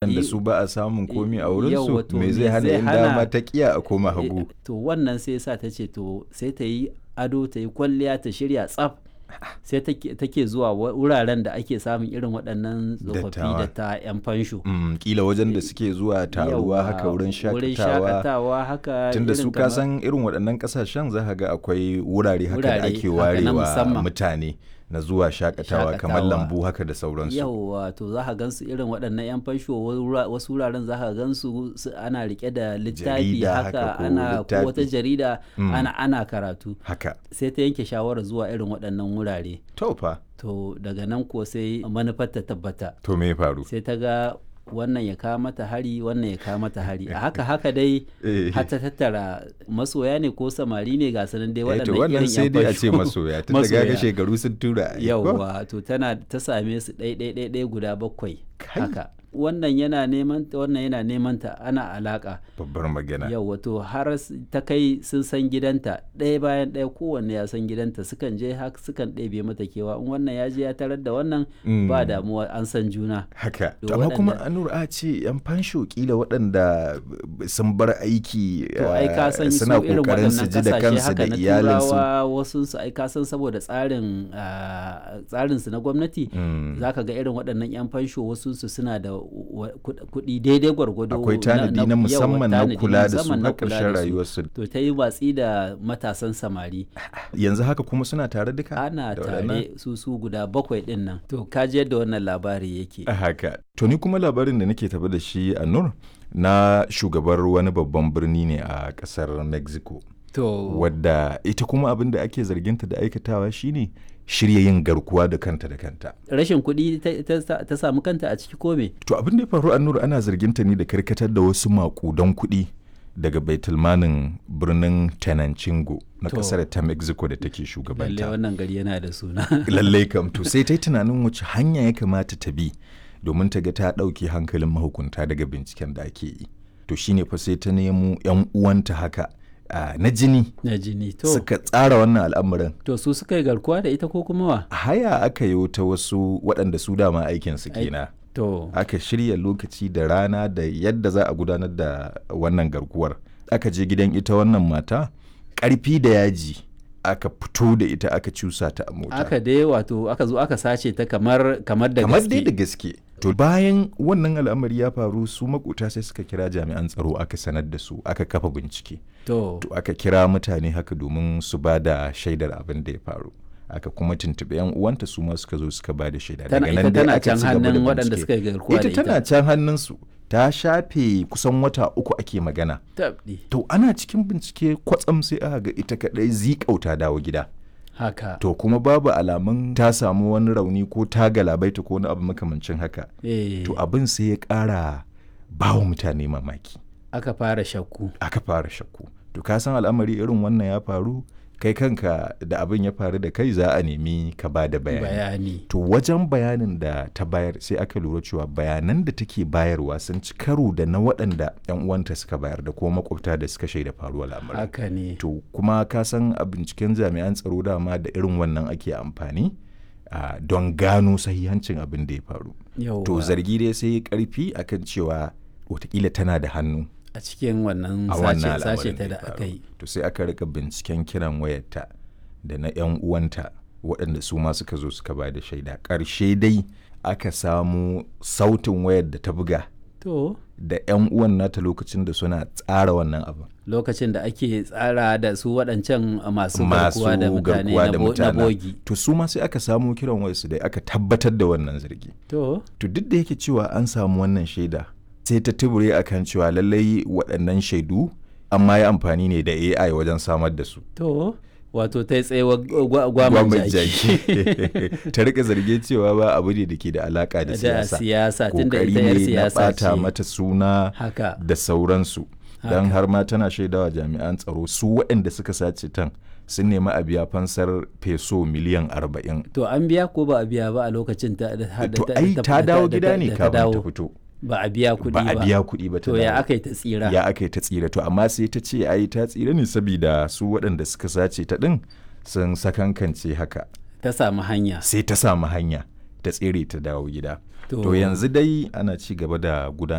waɗanda I- su ba a samun komi a wurinsu Yawwa, to me zai hana in hana- dama ta kiya a koma hagu to wannan sai sa ta ce to sai ta yi ado ta yi kwalliya ta shirya tsaf sai take take zuwa wa- wuraren da ake samun irin waɗannan tsofaffi Dattawa. da ta 'yan fansho Mm, kila wajen da suke zuwa taruwa Yawwa, haka wurin wurin shakatawa shakatawa haka tunda su irin ka kamar- san irin waɗannan ƙasashen za ka ga akwai wurare haka da Wurare ake haka na warewa musamman. mutane na zuwa shakatawa kamar Shakatawa. lambu haka da sauransu yauwa to za ka gansu irin waɗannan 'yan fansho wura- wasu wuraren za ka gansu su- ana rike da littafi Jarida haka haka ko ana ko littafi. wata jarida Mm. ana ana karatu haka sai ta yanke shawarar zuwa irin waɗannan wurare to fa to daga nan ko sai manufar ta tabbata to me ya faru sai ta ga wannan ya kawo mata hari wannan ya kawo mata hari a haka haka dai Eh. har ta tattara masoya ne ko samari ne ga sanan dai Eh, to waɗannan wannan irin sai yan dai a ce fansho. masoya tun daga ga Masoya. shekaru sun tura ai, ko? yauwa to tana ta same su ɗai ɗai ɗai ɗai guda bakwai Kai. haka wannan yana neman ta wannan yana neman ta ana alaka babbar magana yauwa to har s- ta kai sun san gidanta ɗaya bayan ɗaya kowanne ya san gidanta sukan je haka sukan ɗebe mata kewa in wannan ya je ya tarar da wannan Mm. ba damuwa an san juna haka To to amma kuma waɗanda- anur a ce yan fansho kila waɗanda sun bar aiki to ai ka san eh, su suna irin kokarin su waɗannan ji da kasashe kansu haka da na iyalinsu turawa wasu su ai ka san saboda tsarin ah, tsarin su na gwamnati Mm. zaka ga irin waɗannan yan fansho wasu su suna da wa- kuɗ- kuɗi daidai gwargwado akwai tanadi na yawa, musamman na tanadi kula da su musamman na har kula ƙarshen da su. rayuwarsu to ta yi watsi da matasan samari yanzu haka kuma suna tare duka ana da waɗannan? tare su su guda bakwai ɗin nan to ka ji yadda wannan labari yake A haka to ni kuma labarin da nake tafi da shi a nur na shugabar wani babban birni ne a ƙasar mexico to wadda ita kuma abin da ake zarginta da aikatawa shine shirya yin garkuwa da kanta da kanta rashin kuɗi ta- ta ta samu kanta a ciki ko me to abin da ya faru a nur ana zarginta ne da karkatar da wasu makudan kuɗi daga baitulmanin birnin tenancingo na To. kasar ta mexico da take lalle shugabanta wannan gari yana da suna lallai kam to sai ta yi tunanin wace hanya ya kamata ta bi domin ta ga ta ɗauke hankalin mahukunta daga binciken da ake yi to shine fa sai ta nemo 'yan uwanta haka ah, na jini na jini to suka tsara wannan al'amarin to su suka yi garkuwa da ita ko kuma wa haya aka yi ta wasu waɗanda su dama aikinsu Ai- kenan to aka shirya lokaci da rana da yadda za a gudanar da wannan garkuwar aka je gidan ita wannan mata ƙarfi da yaji aka fito da ita aka cusa ta a mota aka dai wato aka zo aka sace ta kamar kamar da kamar gaske dai da gaske to bayan wannan al'amari ya faru su makota sai suka kira jami'an tsaro aka sanar da su aka kafa bincike to to aka kira mutane haka domin su ba da shaidar abin da ya faru aka kuma tuntuɓi yan uwanta su ma suka zo suka ba da shaida tana Daga ita nan dai tana aka can ci gaba da hannun waɗanda bincike. suka yi garkuwa da ita tana ita can hannunsu ta shafe kusan wata uku ake magana tabdi to ana cikin bincike kwatsam sai aka ga ita kadai zikauta dawo gida haka to kuma babu alamun ta samu wani rauni ko ta galabaita ko wani abu makamancin haka eh to abin sai ya ƙara ba wa mutane mamaki aka fara shakku aka fara shakku to ka san al'amari irin wannan ya faru kai kanka da abin ya faru da kai za a nemi ka ba da bayani bayani to wajen bayanin da ta bayar sai aka lura cewa bayanan da take bayarwa sun ci karo da na waɗanda 'yan uwanta suka bayar da kuma makwabta da suka shaida faruwar lamarin haka ne to kuma ka san a binciken jami'an tsaro dama da irin wannan ake amfani ah, don gano sahihancin abin da ya faru yau to zargi dai sai ya karfi akan cewa watakila tana da hannu a cikin wannan a sace wannan sace al'amarin ta ya da faru. aka yi to sai aka rika binciken kiran wayarta da na 'yan uwanta waɗanda su ma suka zo suka ba da shaida ƙarshe dai aka samu sautin wayar da ta buga to da 'yan uwan nata lokacin da suna tsara wannan abin lokacin da ake tsara da su waɗancan masu masu garkuwa da mutane garkuwa na da bo- na mutane bogi to su ma sai aka samu kiran wayarsu da aka tabbatar da wannan zargi to to duk da yake cewa an samu wannan shaida sai ta tubure akan cewa lallai waɗannan shaidu amma ya amfani ne da AI wajen samar da su to wato ta yi tsayewa gwaman Gwamnati jaki ta rika zarge cewa ba abu ne da ke da alaka da da siyasa siyasa tunda kokari ita yar ne na siyasa bata ce mata suna haka da sauransu don har ma tana shaidawa jami'an tsaro su waɗanda suka sace tan sun nemi a biya fansar peso miliyan arba'in to an biya ko ba a biya ba a lokacin ta da da- to da- ai da- ta da- dawo da- gida da- ne da ta kafin ta dawo. fito ba a biya kuɗi ba ba a biya kuɗi ba ta to ya dawo. aka yi ta tsira ya aka yi ta tsira to amma sai ta ce ai ta tsira ne saboda su waɗanda suka sace ta ɗin sun sakankance haka ta samu hanya sai ta samu hanya ta tsere ta dawo gida To- to yanzu dai ana ci gaba da gudanar